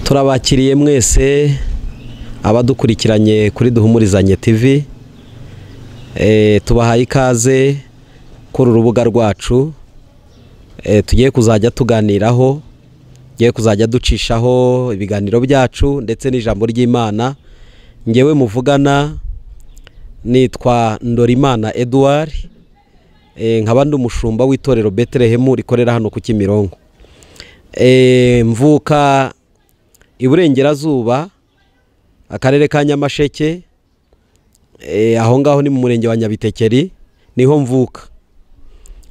turabakiriye mwese abadukurikiranye kuri duhumurizanye tv tubahaye ikaze kuri urubuga rwacu tugiye kuzajya tuganiraho tugiye kuzajya ducishaho ibiganiro byacu ndetse n'ijambo ry'imana ngewe muvugana nitwa ndorimana eduard nkaba ndi umushumba w'itorero betelehemu rikorera hano ku kimironko mvuka iburengerazuba akarere ka nyamasheke aho ngaho ni mu murenge wa nyabitekeri niho mvuka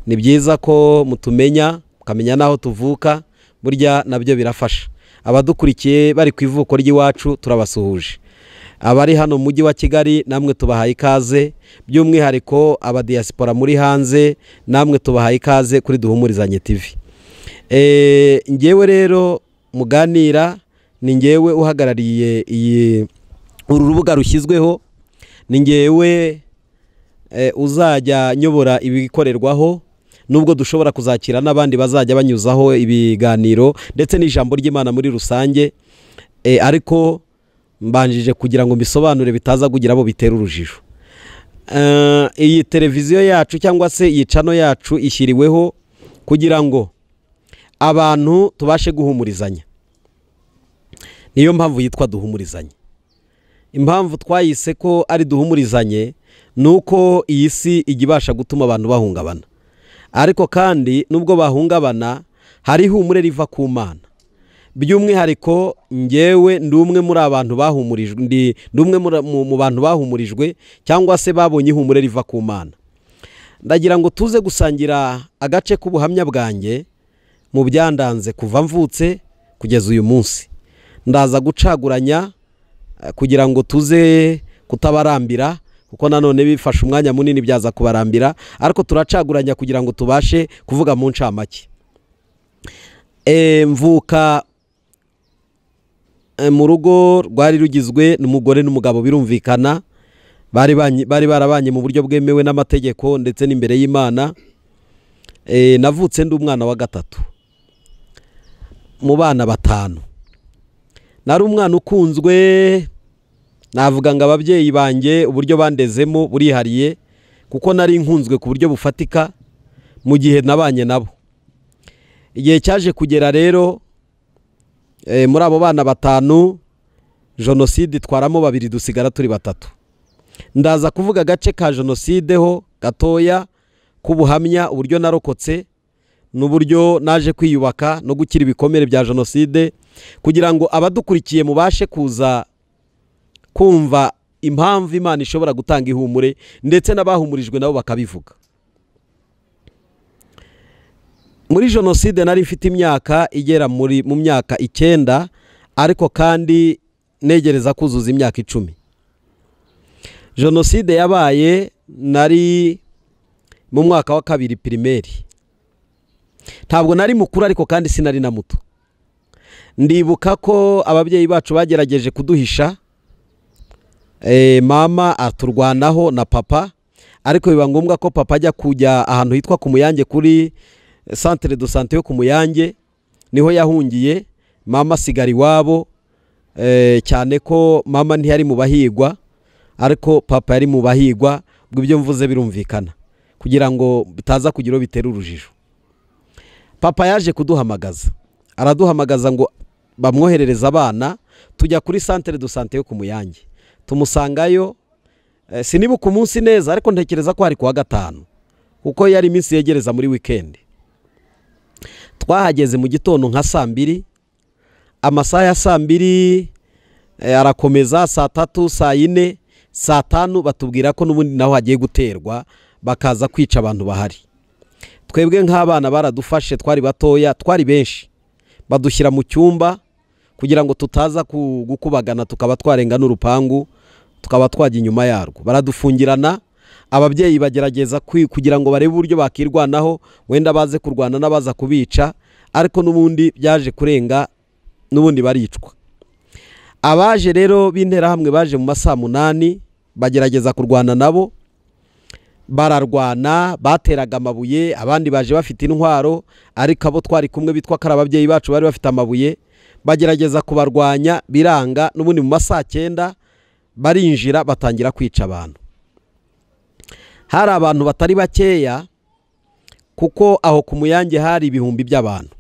ni byiza ko mutumenya mukamenya n'aho tuvuka burya nabyo birafasha abadukurikiye bari ku ivuko ry'iwacu turabasuhuje abari hano mu mujyi wa kigali namwe tubahaye ikaze by'umwihariko abadiyasipora muri hanze namwe tubahaye ikaze kuri duhumurizanye tivi ngewe rero muganira ni ngewe uhagarariye iyi uru rubuga rushyizweho ni ngewe uzajya nyobora ibikorerwaho nubwo dushobora kuzakira n'abandi bazajya banyuzaho ibiganiro ndetse n'ijambo ry'imana muri rusange ariko mbanjije kugira ngo mbisobanure bitaza kugira abo bitera urujijo iyi televiziyo yacu cyangwa se iyi cano yacu ishyiriweho kugira ngo abantu tubashe guhumurizanya niyo mpamvu yitwa duhumurizanye impamvu twayise ko ari duhumurizanye ni uko iyi si ijya ibasha gutuma abantu bahungabana ariko kandi nubwo bahungabana hari ihumure riva ku mana by'umwihariko ngewe ndi umwe muri abantu bahumurijwe ndi umwe mu bantu bahumurijwe cyangwa se babonye ihumure riva ku mana ndagira ngo tuze gusangira agace k'ubuhamya bwanjye mu byandanze kuva mvutse kugeza uyu munsi ndaza gucaguranya kugira ngo tuze kutabarambira kuko nanone bifashe umwanya munini byaza kubarambira ariko turacaguranya kugira ngo tubashe kuvuga mu ncamake mvuka mu rugo rwari rugizwe n'umugore n'umugabo birumvikana bari barabanye mu buryo bwemewe n'amategeko ndetse n'imbere y'imana navutse ndi umwana wa gatatu mu bana batanu nari umwana ukunzwe navuga ngo ababyeyi banjye uburyo bandezemo burihariye kuko nari nkunzwe ku buryo bufatika mu gihe nabanye nabo igihe cyaje kugera rero muri abo bana batanu jenoside itwaramo babiri dusigara turi batatu ndaza kuvuga agace ka jenoside ho gatoya k'ubuhamya uburyo narokotse n'uburyo naje kwiyubaka no gukira ibikomere bya jenoside kugira ngo abadukurikiye mubashe kuza kumva impamvu imana ishobora gutanga ihumure ndetse n'abahumurijwe nabo bakabivuga muri jenoside nari mfite imyaka igera mu myaka icyenda ariko kandi negereza kuzuza imyaka icumi jenoside yabaye nari mu mwaka wa kabiri pirimeri ntabwo nari mukuru ariko kandi sinari na muto ndibuka ko ababyeyi bacu bagerageje kuduhisha mama aturwanaho na papa ariko biba ngombwa ko papa ajya kujya ahantu hitwa ku muyange kuri santire do sante yo ku muyange niho yahungiye mama asigara iwabo cyane ko mama ntiyari mu bahigwa ariko papa yari mu bahigwa ubwo ibyo mvuze birumvikana kugira ngo bitaza kugira uwo bitera urujijo papa yaje kuduhamagaza araduhamagaza ngo bamwoherereze abana tujya kuri santire do sante yo ku muyange tumusangayo sinibuka umunsi neza ariko ntekereza ko hari kuwa gatanu kuko yari iminsi yegereza muri wikendi twahageze mu gitondo nka saa mbiri amasaha ya saa mbiri arakomeza saa tatu saa yine saa tanu batubwira ko n'ubundi naho hagiye guterwa bakaza kwica abantu bahari twebwe nk'abana baradufashe twari batoya twari benshi badushyira mu cyumba kugira ngo tutaza gukubagana tukaba twarenga n'urupangu tukaba twajya inyuma yarwo baradufungirana ababyeyi bagerageza kugira ngo barebe uburyo bakirwanaho wenda baze kurwana n'abaza kubica ariko n'ubundi byaje kurenga n'ubundi baricwa abaje rero b'interahamwe baje mu masaha munani bagerageza kurwana nabo bararwana bateraga amabuye abandi baje bafite intwaro ariko abo twari kumwe bitwa ko ari ababyeyi bacu bari bafite amabuye bagerageza kubarwanya biranga n'ubundi mu ma saa cyenda barinjira batangira kwica abantu hari abantu batari bakeya kuko aho ku muyange hari ibihumbi by'abantu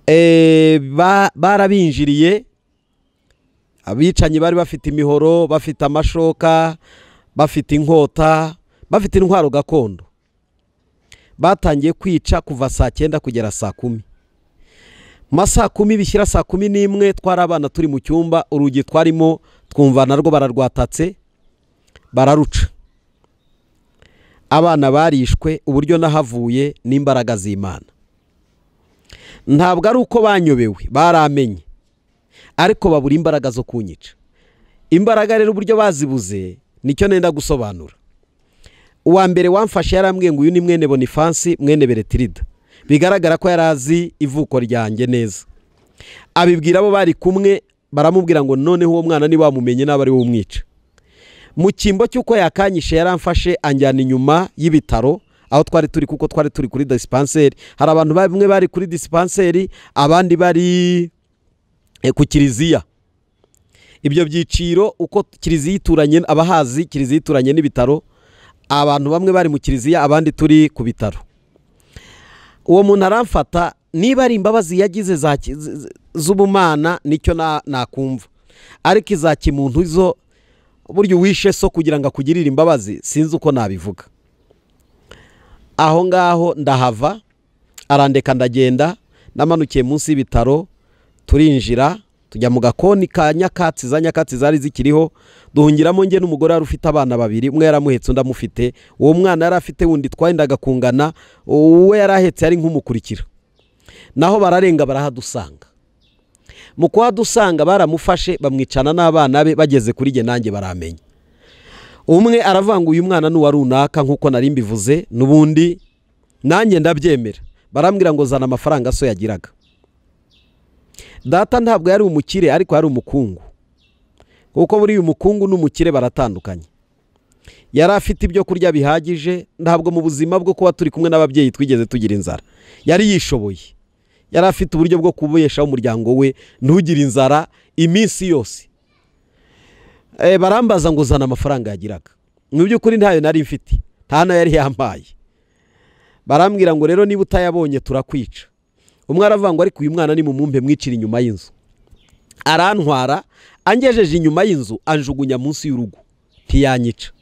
Eh, ba- barabinjiriye abicanyi bari bafite imihoro bafite amashoka bafite inkota bafite intwaro gakondo batangiye kwica kuva saa cyenda kugera saa kumi ma saa kumi bishyira saa kumi n'imwe twari abana turi mu cyumba urugi twarimo twumva narwo bararwatatse bararuca abana barishwe uburyo nahavuye n'imbaraga z'imana ntabwo ari uko banyobewe baramenye ariko babura imbaraga zo kunyica imbaraga rero uburyo bazibuze nicyo nenda gusobanura uwa mbere wamfashe yarambwiye ngo uyu ni mwene bonifansi mwene beretirida bigaragara ko yari azi ivuko ryanjye neza abibwira abo bari kumwe baramubwira ngo noneho uwo mwana ntibamumenye naba ari we umwica mu cyimbo cy'uko yakanyishe yaramfashe anjyana inyuma y'ibitaro aho twari turi kuko twari turi kuri disipanseri hari abantu bamwe bari kuri disipanseri abandi bari eh, ku kiliziya ibyo byiciro uko kiliziya ituranye abahazi kiliziya ituranye n'ibitaro abantu bamwe bari mu kiliziya abandi turi ku bitaro uwo muntu aramfata niba ari imbabazi yagize za ki- z- z- z'ubumana nicyo na- nakumva ariko iza kimuntu zo burya uwishe so kugira ngo akugirire imbabazi sinzi uko nabivuga aho ngaho ndahava arandeka ndagenda namanukiye munsi y'ibitaro turinjira tujya mu gakoni ka nyakatsi za nyakatsi zari zikiriho duhungiramo njye n'umugore wari ufite abana babiri umwe yaramuhetse undi amufite uwo mwana yari afite wundi twayendaga kungana uwe yari ahetse yari nk'umukurikira naho bararenga barahadusanga mu kuhadusanga baramufashe bamwicana n'abana be bageze kuri jye nanjye baramenye umwe aravuga ngo uyu mwana ni uwa runaka nk'uko nari mbivuze n'ubundi nanjye ndabyemera barambwira ngo zana amafaranga so yagiraga data ntabwo yari umukire ariko yari umukungu kuko buriya umukungu n'umukire baratandukanye yari afite ibyo kurya bihagije ntabwo mu buzima bwo kuba turi kumwe n'ababyeyi twigeze tugira inzara yari yishoboye yari afite uburyo bwo kubeshaho umuryango we ntugire inzara iminsi yose Eh, barambaza ngo zana amafaranga yagiraga mu by'ukuri ntayo nari mfite nta nayo yari yampaye barambwira ngo rero niba utayabonye turakwica umwe aravuga ngo ariko uyu mwana ni mumumpe mwicira inyuma y'inzu arantwara angejeje inyuma y'inzu anjugunya munsi y'urugo ntiyanyica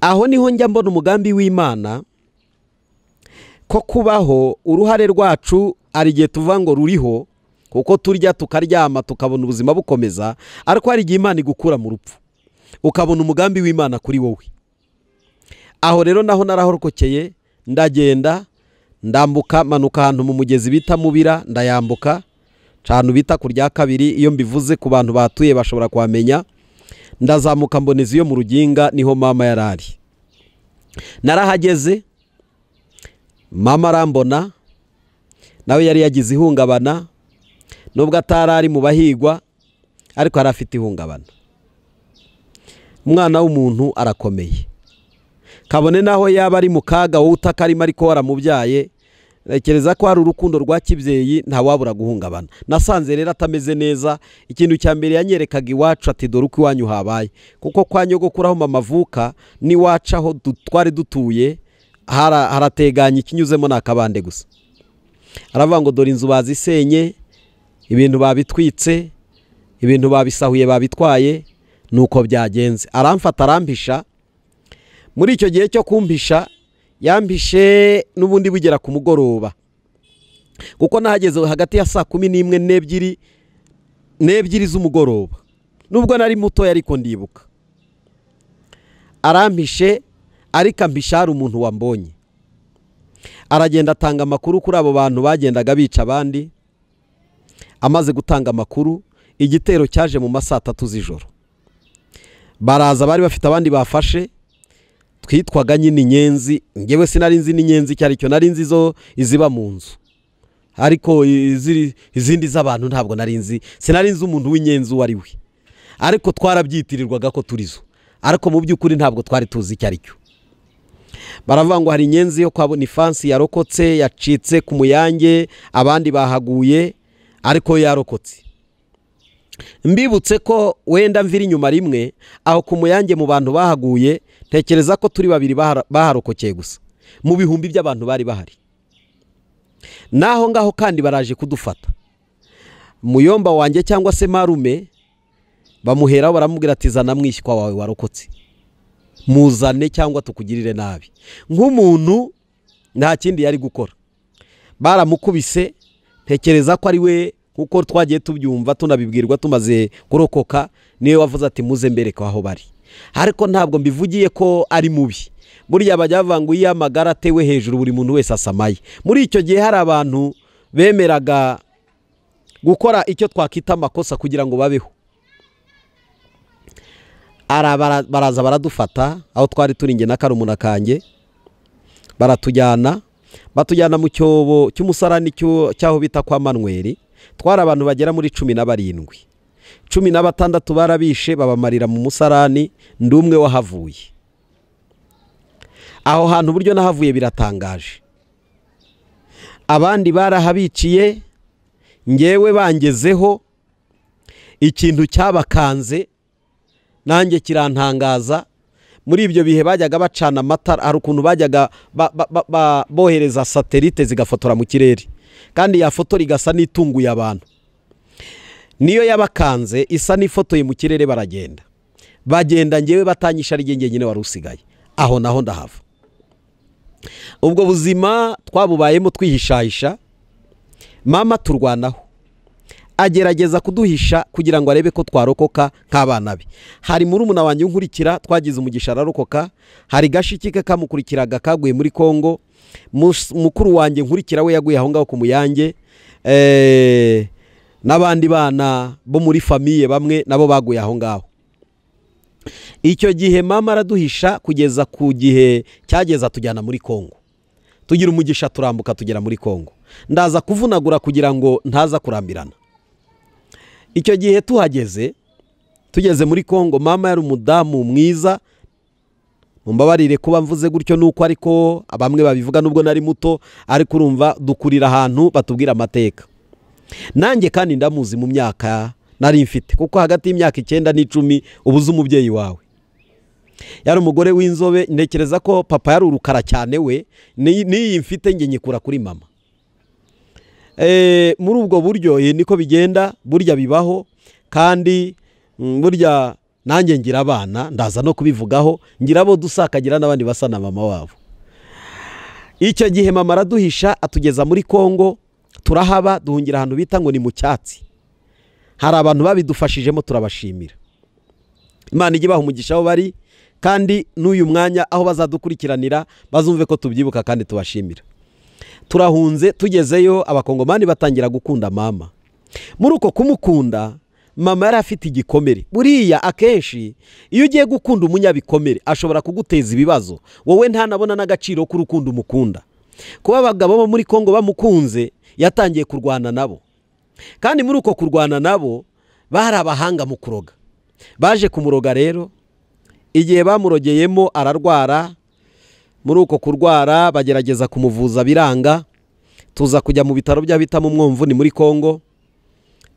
aho niho njya mbona umugambi w'imana ko kubaho uruhare rwacu hari igihe tuvuga ngo ruriho kuko turya tukaryama tukabona ubuzima bukomeza ariko hari igihe imana igukura mu rupfu ukabona umugambi w'imana kuri wowe aho rero naho narahorokokeye ndagenda ndambuka manuka ahantu mu mugezi bita mubira ndayambuka cana bita ku rya kabiri iyo mbivuze ku bantu batuye bashobora kuhamenya ndazamuka mboneza iyo mu ruginga niho mama yari ari narahageze mama arambona nawe yari yagize ihungabana nubwo atari ari mu bahigwa ariko yari afite ihungabana umwana w'umuntu arakomeye kabone naho yaba ari mu kaga wowe utakarimo ariko waramubyaye ntekereza ko hari urukundo rwa kibyeyi ntawabura guhungabana nasanze rero atameze neza ikintu cya mbere yanyerekaga iwacu ati dore uko iwanyu habaye kuko kwa nyogokuru aho mama avuka n'iwacu aho du- twari dutuye hara- harateganye ikinyuzemo ni akabande gusa aravuga ngo dore inzu bazisenye ibintu babitwitse ibintu babisahuye babitwaye ni uko byagenze aramfata arampisha muri icyo gihe cyo kumpisha yampishe n'ubundi bugera ku mugoroba kuko nahageze hagati ya saa kumi n'imwe n'ebyiri n'ebyiri z'umugoroba nubwo nari mutoya ariko ndibuka arampishe ariko ampisha hari umuntu wambonye aragenda atanga amakuru kuri abo bantu bagendaga bica abandi amaze gutanga amakuru igitero cyaje mu ma saa tatu z'ijoro baraza bari bafite abandi bafashe twitwaga nyine inyenzi ngewe sinari nzi n'inyenzi icyo ari cyo nari nzi zo iziba mu nzu ariko iziri- izindi z'abantu ntabwo nari nzi sinari nzi umuntu w'inyenzi uwo ari we ariko twarabyitirirwaga ko turizo ariko mu by'ukuri ntabwo twari tuzi icyo ari cyo baravuga ngo hari inyenzi yo kwa bonifansi yarokotse yacitse ku muyange abandi bahaguye ariko yarokotse mbibutse ko wenda mvira inyuma rimwe aho ku muyange mu bantu bahaguye tekereza ko turi babiri bahara- baharokokeye gusa mu bihumbi by'abantu bari bahari n'aho ngaho kandi baraje kudufata muyomba wanjye cyangwa se marume bamuheraho baramubwira ati zana mwishywa wawe warokotse muzane cyangwa tukugirire nabi nk'umuntu nta kindi yari gukora baramukubise ntekereza ko ari we kuko twagiye tubyumva tunabibwirwa tumaze kurokoka niwe wavuze ati muze mbereke aho bari ariko ntabwo mbivugiye ko ari mubi burya bajya bavuga ngo iyo amagara atewe hejuru buri muntu wese asamaye muri icyo gihe hari abantu bemeraga gukora icyo twakwita amakosa kugira ngo babeho Ara- bara- baraza baradufata aho twari turi nge na karumuna kanjye baratujyana batujyana mu cyobo cy'umusarani cy'u- cy'aho bita kwa manweri twari abantu bagera muri cumi na barindwi cumi na batandatu barabishe babamarira mu musarani ndi umwe wahavuye aho hantu uburyo nahavuye biratangaje abandi barahabiciye ngewe bangezeho ikintu cyabakanze nanjye kirantangaza muri ibyo bihe bajyaga bacana amatara hari ukuntu bajyaga ba- ba- ba- ba- bohereza satelite zigafotora mu kirere kandi ya foto igasa n'itunguye abantu niyo yabakanze isa n'ifotoye mu kirere baragenda bagenda ngewe batanyisha ari jye nyine wari usigaye aho naho ndahava ubwo buzima twabubayemo twihishahisha mama turwanaho agerageza kuduhisha kugira ngo arebe ko twarokoka nk'abana be hari murumuna wanjye unkurikira twagize umugisha ararokoka hari gashiki ke kamukurikiraga kaguye muri kongo Mus- mukuru wanjye nkurikira we yaguye aho ngaho ku muyange Eh, n'abandi bana bo muri famiye bamwe nabo baguye aho ngaho icyo gihe mama araduhisha kugeza ku gihe cyageza tujyana muri kongo tugira umugisha turambuka tugera muri kongo ndaza kuvunagura kugira ngo ntaza kurambirana icyo gihe tuhageze tugeze muri kongo mama yari umudamu mwiza mumbabarire kuba mvuze gutyo nuko ariko bamwe babivuga nubwo nari muto ariko urumva dukurira ahantu batubwira amateka nanjye kandi ndamuzi mu myaka nari mfite kuko hagati y'imyaka icyenda n'icumi uba uzi umubyeyi wawe yari umugore w'inzobe ntekereza ko papa yari urukara cyane we ni- n'iyi mfite njye nyikura kuri mama Eh, muri ubwo buryo eh, niko bigenda burya bibaho kandi mm, burya nanjye ngira abana ndaza no kubivugaho ngira abo dusa akagira n'abandi basa na mama wabo icyo gihe mama araduhisha atugeza muri kongo turahaba duhungira ahantu bita ngo ni mu cyatsi hari abantu babidufashijemo turabashimira imana ijye ibaha umugisha aho bari kandi n'uyu mwanya aho bazadukurikiranira bazumve ko tubyibuka kandi tubashimira turahunze tugezeyo abakongomani batangira gukunda mama muri uko kumukunda mama yari afite igikomere buriya akenshi iyo ugiye gukunda umunyabikomere ashobora kuguteza ibibazo wowe ntanabona n'agaciro k'urukundo umukunda kuba abagabo bo muri kongo bamukunze yatangiye kurwana nabo kandi muri uko kurwana nabo bari abahanga mu kuroga baje kumuroga rero igihe bamurogeyemo ararwara muri uko kurwara bagerageza kumuvuza biranga tuza kujya mu bitaro by'abitamo umwumvuni muri kongo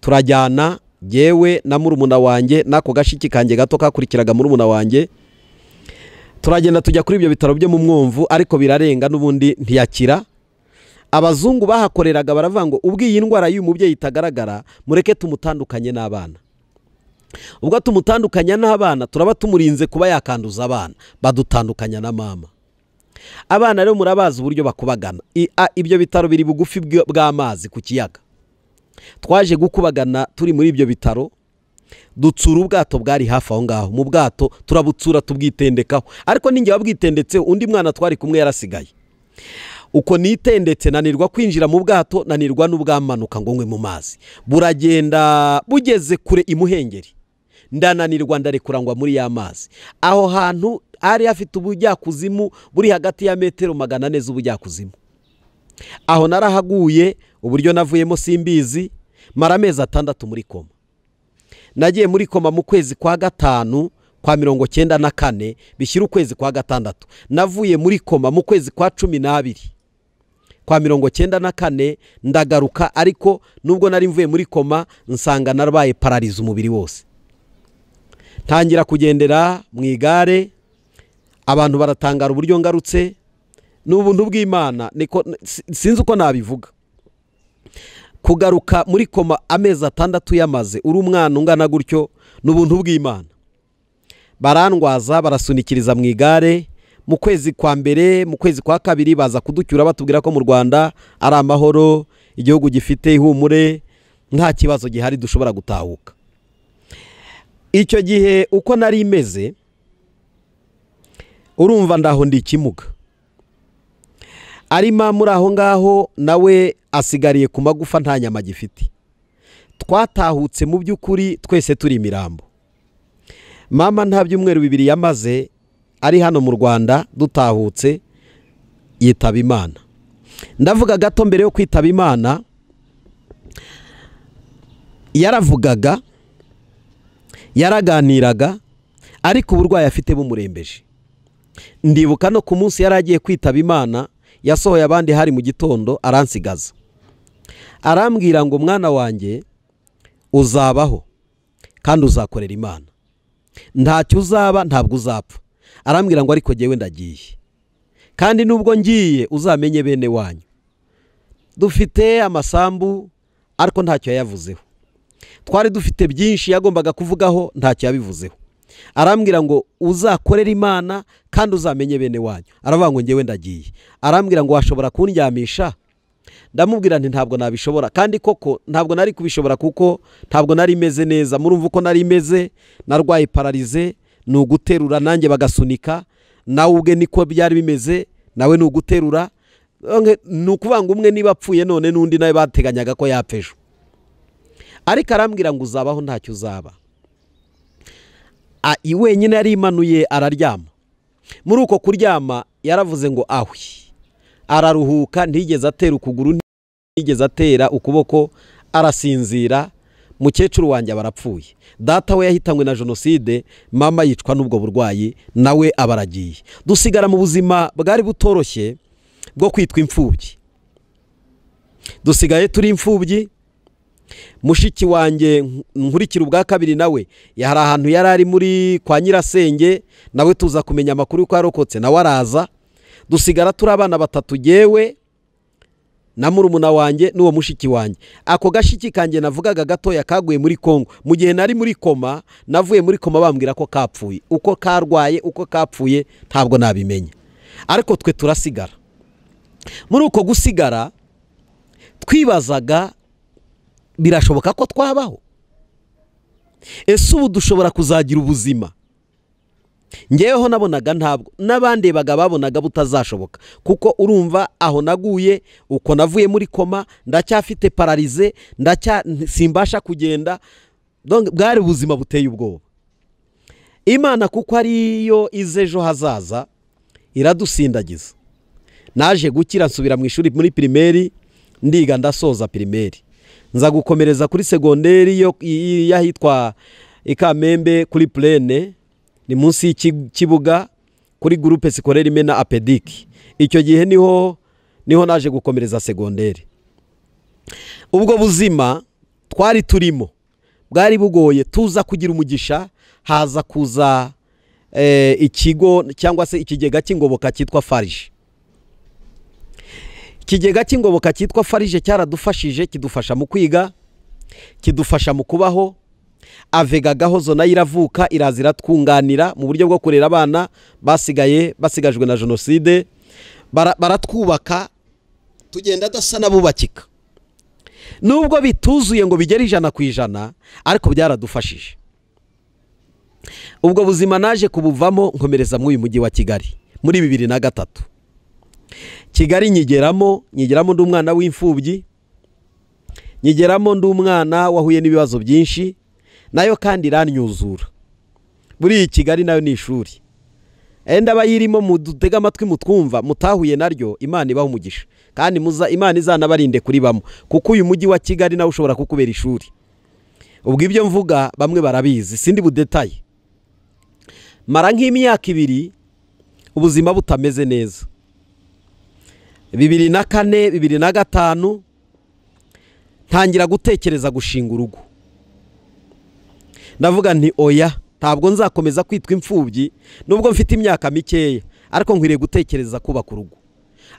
turajyana yewe na murumuna wanjye n'ako gashiki kanjye gato kakurikiraga murumuna wanjye turagenda tujya kuri ibyo bitaro byo mu mwumvu ariko birarenga n'ubundi ntiyakira abazungu bahakoreraga baravuga ngo ubwiye indwara y'uyu mubyeyi itagaragara mureke tumutandukanye n'abana ubwo tumutandukanya n'abana turaba tumurinze kuba yakanduza abana badutandukanya na mama abana rero murabazi uburyo bakubagana I- a- ibyo bitaro biri bugufi bw- bw'amazi ku kiyaga twaje gukubagana turi muri ibyo bitaro dutsura ubwato bwari hafi aho ngaho mu bwato turabutsura tubwitendekaho ariko ninjye wabwitendetseho undi mwana twari kumwe yarasigaye uko nitendetse nanirwa kwinjira mu bwato nanirwa n'ubwamanuka ngo ngwe mu mazi buragenda bugeze kure imuhengeri ndananirwa ndarekura ngwa muri ya mazi aho hantu hari hafite ubujyakuzimu buri hagati ya metero magana ane z'ubujyakuzimu aho narahaguye uburyo navuyemo simbizi mara amezi atandatu muri koma nagiye muri koma mu kwezi kwa gatanu kwa mirongo cyenda na kane bishyira ukwezi kwa gatandatu navuye muri koma mu kwezi kwa cumi n'abiri kwa mirongo cyenda na kane ndagaruka ariko nubwo nari mvuye muri koma nsanga narabaye parariza umubiri wose ntangira kugendera mu igare abantu baratangara uburyo ngarutse ni ubuntu bw'imana niko sinzi uko nabivuga kugaruka muri koma amezi atandatu yamaze uri umwana ungana gutyo ni ubuntu bw'imana barandwaza barasunikiriza mu igare mu kwezi kwa mbere mu kwezi kwa kabiri baza kuducyura batubwira ko mu rwanda ari amahoro igihugu gifite ihumure nta kibazo gihari dushobora gutahuka icyo gihe uko nari imeze urumva ndaho ndi ikimuga arima muri aho ngaho nawe asigariye ku magufa nta nyama gifite twatahutse mu by'ukuri twese turi imirambo mama nta byumweru bibiri yamaze ari hano mu rwanda dutahutse yitaba imana ndavuga gato mbere yo kwitaba imana yaravugaga yaraganiraga ariko uburwayi afite bumurembeje ndibuka no ku munsi yari agiye kwitaba imana yasohoye abandi hari mu gitondo aransigaza arambwira ngo mwana wanjye uzabaho kandi uzakorera imana ntacyo uzaba ntabwo uzapfa arambwira ngo ariko ngewe ndagiye kandi nubwo ngiye uzamenye bene wanyu dufite amasambu ariko ntacyo yayavuzeho twari dufite byinshi yagombaga kuvugaho ntacyo yabivuzeho arambwira ngo uzakorere imana kandi uzamenye bene wanyu aravuga ngo ngewe ndagiye arambwira ngo washobora kundyamisha ndamubwira nti ntabwo nabishobora kandi koko ntabwo nari kubishobora kuko ntabwo nari imeze neza murumva uko nari imeze narwaye pararize ni uguterura nanjye bagasunika nawe ubwe niko byari bimeze nawe ni uguterura ni ukuvuga ngo umwe niba apfuye none n'undi nawe bateganyaga ko yapfa ejo ariko arambwira ngo uzabaho ntacyo uzaba wenyine yarimanuye araryama muri uko kuryama yaravuze ngo ahwi araruhuka ntigeze atera ukuguru ntigeze atera ukuboko arasinzira mukecuru wanjye aba arapfuye data we yahitanywe na jenoside mama yicwa n'ubwo burwayi nawe aba aragiye dusigara mu buzima bwari butoroshye bwo kwitwa imfubyi dusigaye turi imfubyi mushiki wanjye nkurikira ubwa kabiri nawe hari ahantu yari ari muri kwa nyirasenge nawe tuza kumenya amakuru y'uko yarokotse nawe araza dusigara turi abana batatu yewe na murumuna wanjye n'uwo mushiki wanjye ako gashiki kanjye navugaga gatoya kaguye muri kongo mu gihe nari muri koma navuye muri koma bambwira ko kapfuye uko karwaye uko kapfuye ntabwo nabimenya ariko twe turasigara muri uko gusigara twibazaga birashoboka ko twabaho ese ubu dushobora kuzagira ubuzima ngeweho nabonaga ntabwo n'abandebaga babonaga butazashoboka kuko urumva aho naguye uko navuye muri koma ndacyafite pararize simbasha kugenda bwari ubuzima buteye ubwoba imana kuko ariyo ize ejo hazaza iradusindagiza naje gukira nsubira mu ishuri muri pirimeri ndiga ndasoza pirimeri nza gukomereza kuri segonderi y'ahitwa ikamembe kuri purene ni munsi y'ikibuga kuri gurupe sikorera imena apediki icyo gihe niho niho naje gukomereza segonderi ubwo buzima twari turimo bwari bugoye tuza kugira umugisha haza kuza ikigo cyangwa se ikigega cy'ingoboka cyitwa farije ikigega cy'ingoboka cyitwa farije cyaradufashije kidufasha mu kwiga kidufasha mu kubaho avega gahozo nayo iravuka iraza iratwunganira mu buryo bwo kurera abana basigaye basigajwe na jenoside baratwubaka tugenda dasa n'abubakika nubwo bituzuye ngo bigere ijana ku ijana ariko byaradufashije ubwo buzima naje kubuvamo nkomereza muri uyu mujyi wa kigali muri bibiri na gatatu kigali nyigeramo nyigeramo ndi umwana w'imfubyi nyigeramo ndi umwana wahuye n'ibibazo byinshi nayo kandi iranyuzura buriya kigali nayo ni ishuri enda abayirimo mudutega amatwi mutwumva mutahuye naryo imana ibaho umugisha kandi imana izanabarinde kuribamo kuko uyu mujyi wa kigali nawe ushobora kukubera ishuri ubwo ibyo mvuga bamwe barabizi sindi budetaye mara nk'imyaka ibiri ubuzima butameze neza bibiri na kane bibiri na gatanu ntangira gutekereza gushinga urugo ndavuga nti oya ntabwo nzakomeza kwitwa imfubyi nubwo mfite imyaka mikeya ariko nkwiriye gutekereza kubaka urugo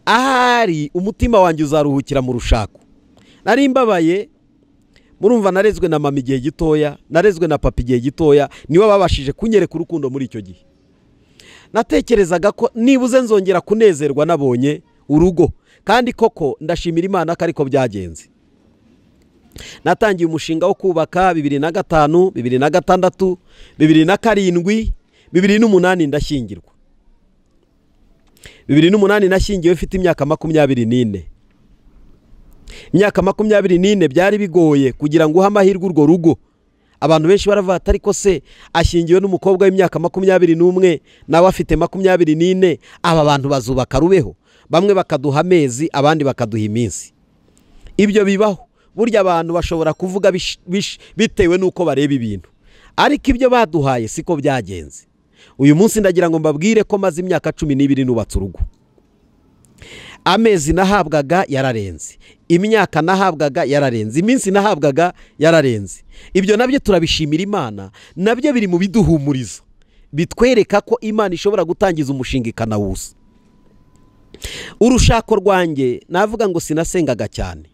ahari umutima wanjye uzaruhukira mu rushako nari mbabaye murumva narezwe na mama igihe gitoya narezwe na papa igihe gitoya niwe babashije kunyereka urukundo muri icyo gihe natekerezaga ko nibuze nzongera kunezerwa nabonye urugo kandi koko ndashimira imana ko ariko byagenze natangiye umushinga wo kubaka bibiri na gatanu bibiri na gatandatu bibiri na karindwi bibiri n'umunani ndashyingirwa bibiri n'umunani nashyingiwe mfite imyaka makumyabiri n'ine imyaka makumyabiri n'ine byari bigoye kugira ngo uhe amahirwe urwo rugo abantu benshi baravuga ati ariko se ashyingiwe n'umukobwa w'imyaka makumyabiri n'umwe nawe afite makumyabiri n'ine aba bantu bazubaka rubeho bamwe bakaduha amezi abandi bakaduha iminsi ibyo bibaho burya abantu bashobora kuvuga bitewe n'uko bareba ibintu ariko ibyo baduhaye siko byagenze uyu munsi ndagira ngo mbabwire ko maze imyaka cumi n'ibiri nubatse urugo amezi nahabwaga yararenze imyaka nahabwaga yararenze iminsi nahabwaga yararenze ibyo nabyo turabishimira imana nabyo biri mu biduhumuriza bitwereka ko imana ishobora gutangiza umushinga ikanawusa urushako rwanjye navuga ngo sinasengaga cyane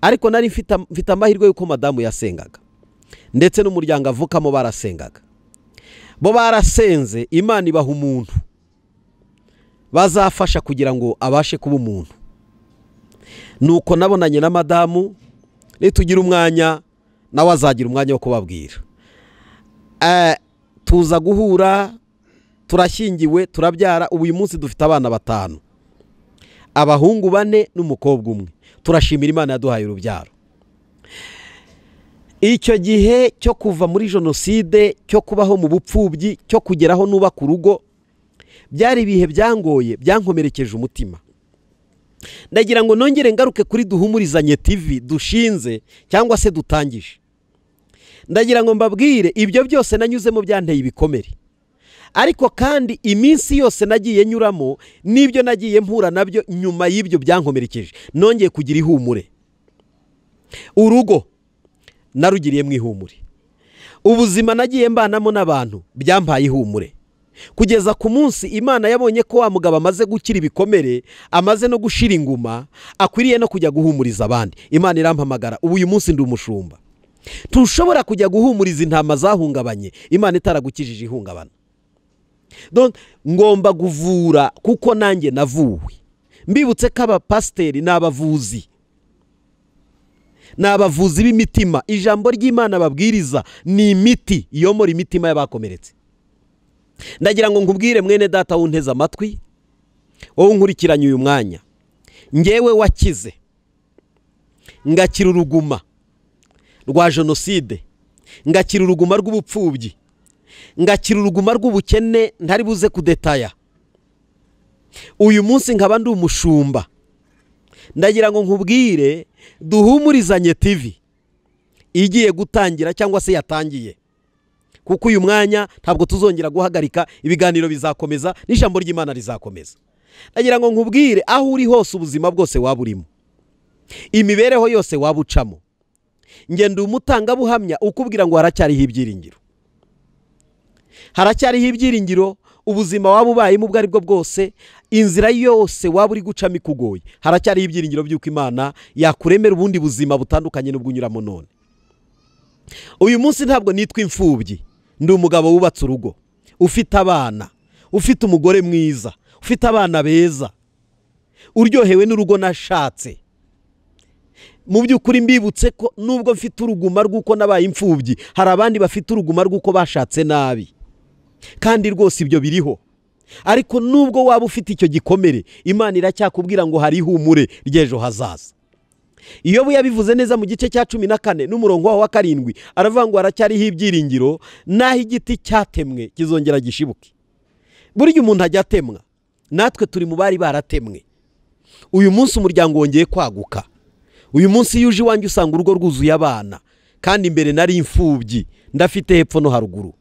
ariko nari mfite amahirwe y'uko madamu yasengaga ndetse n'umuryango avukamo barasengaga bo barasenze imana ibaha umuntu bazafasha kugira ngo abashe kuba umuntu nuko nabonanye na madamu nitugira umwanya nawe azagira umwanya wo kubabwira tuza guhura turashyingiwe turabyara ubu uyu munsi dufite abana batanu abahungu bane n'umukobwa umwe turashimira imana yaduhaye urubyaro icyo gihe cyo kuva muri jenoside cyo kubaho mu bupfubyi cyo kugeraho n'ubaka urugo byari ibihe byangoye byankomerekeje umutima ndagira ngo nongere ngaruke kuri duhumurizanye tivi dushinze cyangwa se dutangije ndagira ngo mbabwire ibyo byose nanyuzemo byanteye ibikomere ariko kandi iminsi yose nagiye nyuramo n'ibyo nagiye mpura nabyo nyuma y'ibyo byankomerekeje nongeye kugira ihumure urugo narugiriyemo ihumure ubuzima nagiye mbanamo n'abantu byambaye ihumure kugeza ku munsi imana yabonye ko wa mugabo amaze gukira ibikomere amaze no gushira inguma akwiriye no kujya guhumuriza abandi imana irampamagara ubu uyu munsi ndi umushumba ntushobora kujya guhumuriza intama zahungabanye imana itaragukijije ihungabana ngomba kuvura kuko nanjye navuwe mbibutse ko abapasiteri ni abavuzi ni abavuzi b'imitima ijambo ry'imana babwiriza ni imiti iyomora imitima y'abakomeretse ndagira ngo nkubwire mwene data wunteze amatwi wowe nkurikiranye uyu mwanya ngewe wakize ngakira uruguma rwa jenoside ngakira uruguma rw'ubupfubyi ngakira uruguma rw'ubukene ntari buze kudetaya uyu munsi nkaba ndi umushumba ndagira ngo nkubwire duhumurizanye tivi igiye gutangira cyangwa se yatangiye kuko uyu mwanya ntabwo tuzongera guhagarika ibiganiro bizakomeza n'ijambo ry'imana rizakomeza ndagira ngo nkubwire aho uri hose ubuzima bwose waba urimo imibereho yose waba ucamo ngenda umutangabuhamya ukubwira ngo haracyariho ibyiringiro haracyariho ibyiringiro ubuzima waba ubayemo ubwo aribwo bwose inzira yose waba uri gucamo ikugoye haracyariho ibyiringiro by'uko imana yakuremera ubundi buzima butandukanye n'ubwo unyuramo none uyu munsi ntabwo nitwa imfubyi ndi umugabo wubatse urugo ufite abana ufite umugore mwiza ufite abana beza uryohewe n'urugo nashatse mu by'ukuri mbibutse ko nubwo mfite uruguma rw'uko nabaye imfubyi hari abandi bafite uruguma rw'uko bashatse nabi kandi rwose ibyo biriho ariko nubwo waba ufite icyo gikomere imana iracyakubwira ngo hari ihumure ry'ejo hazaza iyo yabivuze neza mu gice cya cumi na kane n'umurongo waho wa karindwi aravuga ngo haracyariho ibyiringiro n'aho igiti cyatemwe kizongera gishibuke burya umuntu ajya atemwa natwe turi mu bari baratemwe uyu munsi umuryango wongeye kwaguka uyu munsi iyo uje iwanjye usanga urugo rwuzuye abana kandi imbere nari imfubyi ndafite hepfo no haruguru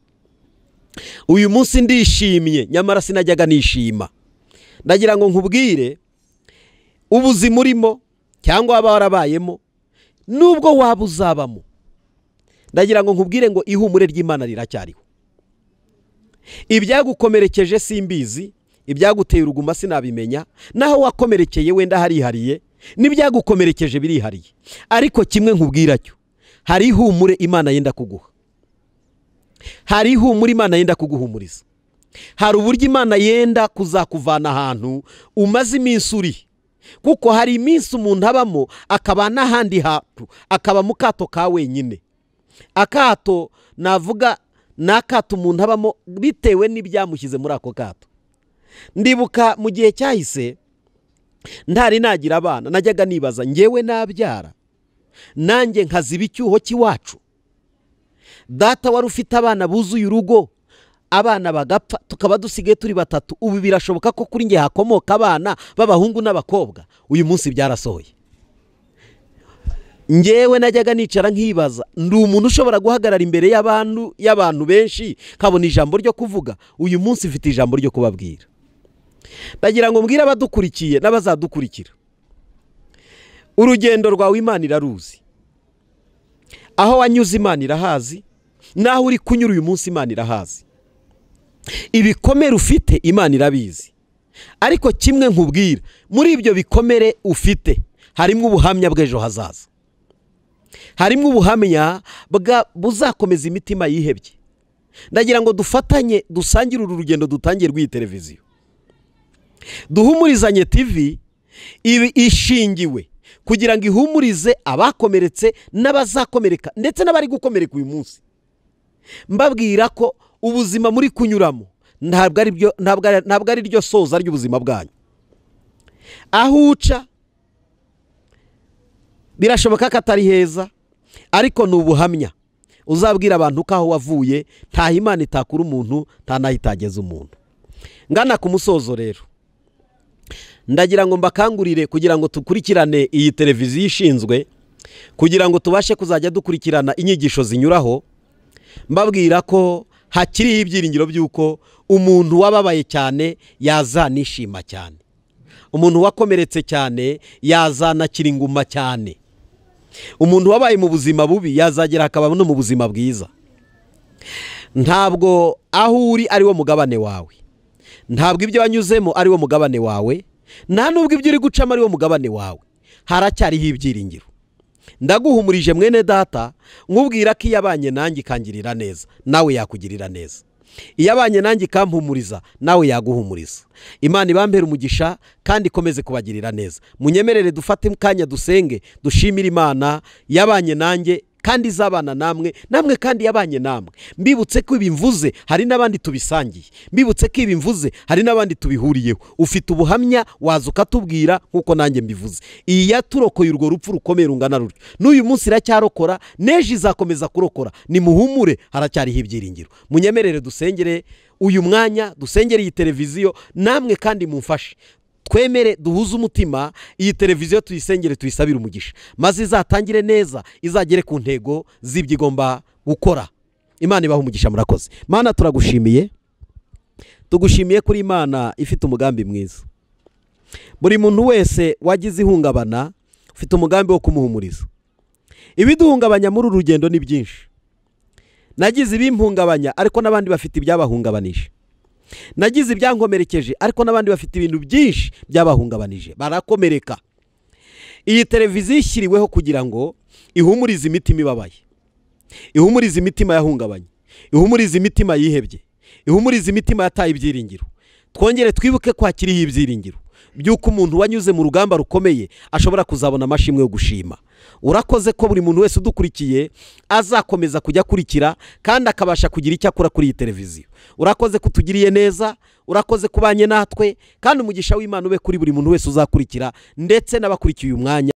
uyu munsi ndishimye nyamara sinajyaga nishima ndagira ngo nkubwire ubuzima urimo cyangwa waba warabayemo n'ubwo waba uzabamo ndagira ngo nkubwire ngo ihumure ry'imana riracyariho ibyagukomerekeje simbizi ibyaguteye uruguma sinabimenya naho wakomerekeye wenda harihariye n'ibyagukomerekeje birihariye ariko kimwe nkubwira cyo hari ihumure imana yenda kuguha hari ihumure imana yenda kuguhumuriza hari uburyo imana yenda kuzakuvana ahantu umaze iminsi uri kuko hari iminsi umuntu abamo akaba n'ahandi hantu akaba mu kato ka wenyine akato navuga ni akato umuntu abamo bitewe n'ibyamushyize muri ako kato ndibuka mu gihe cyahise ntari nagira abana najyaga nibaza ngewe nabyara nanjye nkaziba icyuho cy'iwacu data wari ufite abana buzuye urugo abana bagapfa tukaba dusigaye turi batatu ubu birashoboka ko kuri nge hakomoka abana b'abahungu n'abakobwa uyu munsi byarasohoye ngewe najyaga nicara nkibaza ndi umuntu ushobora guhagarara imbere y'abantu y'abantu benshi nkabona ijambo ryo kuvuga uyu munsi mfite ijambo ryo kubabwira ndagira ngo mbwire abadukurikiye n'abazadukurikira urugendo rwawe imana iraruzi aho wanyuze imana irahazi n'aho uri kunyura uyu munsi imana irahazi ibikomere ufite imana irabizi ariko kimwe nkubwira muri ibyo bikomere ufite harimo ubuhamya bw'ejo hazaza harimo ubuhamya buzakomeza imitima yihebye ndagira ngo dufatanye dusangire uru rugendo dutangiye rw'iyi televiziyo duhumurizanye tivi ishingiwe kugira ngo ihumurize abakomeretse n'abazakomereka ndetse n'abari gukomereka uyu munsi mbabwira ko ubuzima muri kunyuramo ntabwo ari ryo soza ry'ubuzima bwanyu aho uca birashoboka ko atari heza ariko ni ubuhamya uzabwira abantu ko aho wavuye ntaho imana itakura umuntu nta n'aho itageza umuntu ngana ku musozo rero ndagira ngo mbakangurire kugira ngo dukurikirane iyi televiziyo ishinzwe kugira ngo tubashe kuzajya dukurikirana inyigisho zinyuraho mbabwira ko hakiriho ibyiringiro by'uko umuntu wababaye cyane yazanishima cyane umuntu wakomeretse cyane yazanakira inguma cyane umuntu wabaye mu buzima bubi yazagera akaba no mu buzima bwiza ntabwo aho uri ari wo mugabane wawe ntabwo ibyo wanyuzemo ari wo mugabane wawe nta nubwo ibyo uri gucamo ari wo mugabane wawe haracyariho ibyiringiro ndaguhumurije mwene data nkubwira ko iyo abanye nanjye ikangirira neza nawe yakugirira neza iyo abanye nanjye ikampumuriza nawe yaguhumuriza imana ibambere umugisha kandi ikomeze kubagirira neza munyemerere dufate kanya dusenge dushimire imana yabanye nanjye kandi izabana namwe namwe kandi yabanye namwe mbibutse ko ibi mvuze hari n'abandi tubisangiye mbibutse ko ibi mvuze hari n'abandi tubihuriyeho ufite ubuhamya waza ukatubwira nk'uko nanjye mbivuze iyi yaturokoye urwo rupfu rukomeye rungana rutyo n'uyu munsi iracyarokora n'ejo izakomeza kurokora nimuhumure haracyariho ibyiringiro munyemerere dusengere uyu mwanya dusengere iyi televiziyo namwe kandi mumfashe twemere duhuze umutima iyi televiziyo tuyisengere tuyisabire umugisha maze izatangire neza izagere ku ntego z'ibyo igomba gukora imana ibaho umugisha murakoze mana turagushimiye tugushimiye kuri imana ifite umugambi mwiza buri muntu wese wagize ihungabana ufite umugambi wo kumuhumuriza ibiduhungabanya muri uru rugendo ni byinshi nagize ibimpungabanya ariko n'abandi bafite ibyabahungabanije nagize ibyankomerekeje ariko n'abandi bafite ibintu byinshi byabahungabanije barakomereka iyi televiziyo ishyiriweho kugira ngo ihumurize imitima ibabaye ihumurize imitima yahungabanye ihumurize imitima yihebye ihumurize imitima yataye ibyiringiro twongere twibuke kwakiriho ibyiringiro by'uko umuntu wanyuze mu rugamba rukomeye ashobora kuzabona amashimwe yo gushima urakoze ko buri muntu wese udukurikiye azakomeza kujya akurikira kandi akabasha kugira icyo akora kuri iyi televiziyo urakoze ko utugiriye neza urakoze ko ubanye natwe kandi umugisha w'imana ube kuri buri muntu wese uzakurikira ndetse n'abakurikiye uyu mwanya